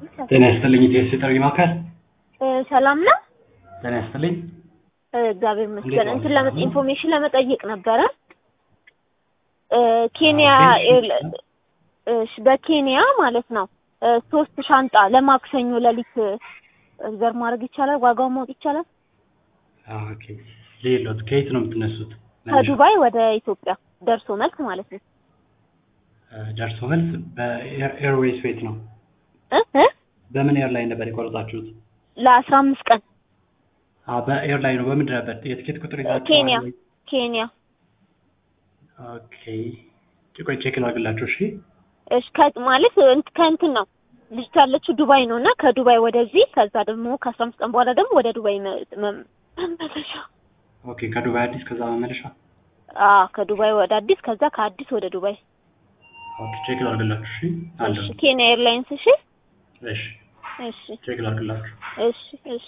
ጤና ይስጥልኝ ኢትዮስ ጥሪ ማዕከል ሰላም ነው? ጤና ይስጥልኝ እግዚአብሔር ይመስገን። እንዴት እንትን ዋሉ? ለመ ኢንፎርሜሽን ለመጠየቅ ነበረ። ኬንያ እሺ፣ በኬንያ ማለት ነው ሶስት ሻንጣ ለማክሰኞ ሌሊት ሪዘርቭ ማድረግ ይቻላል? ዋጋውን ማወቅ ይቻላል? ኦኬ ሌሎት ከየት ነው የምትነሱት ከዱባይ ወደ ኢትዮጵያ ደርሶ መልስ ማለት ነው። ደርሶ መልስ በኤርዌይስ ቤት ነው እ እ በምን ኤርላይን ነበር የቆረጣችሁት ለአስራ አምስት ቀን አ በኤርላይን ነው በምንድን ነበር የትኬት ቁጥር ይዛችሁ ኬንያ ኬንያ ኦኬ ቆይ ቼክ ላድርግላችሁ እሺ እሺ ከ- ማለት እንት- ከእንትን ነው ልጅቷ ያለችው ዱባይ ነው እና ከዱባይ ወደዚህ ከዛ ደግሞ ከአስራ አምስት ቀን በኋላ ደግሞ ወደ ዱባይ መ- መ- መመለሻ ኦኬ ከዱባይ አዲስ ከዛ መመለሻ አዎ ከዱባይ ወደ አዲስ ከዛ ከአዲስ ወደ ዱባይ ኦኬ ቼክ ላድርግላችሁ እሺ አለ እሺ ኬንያ ኤርላይንስ እሺ እሺ እሺ ቼክ ላድርግላችሁ እሺ እሺ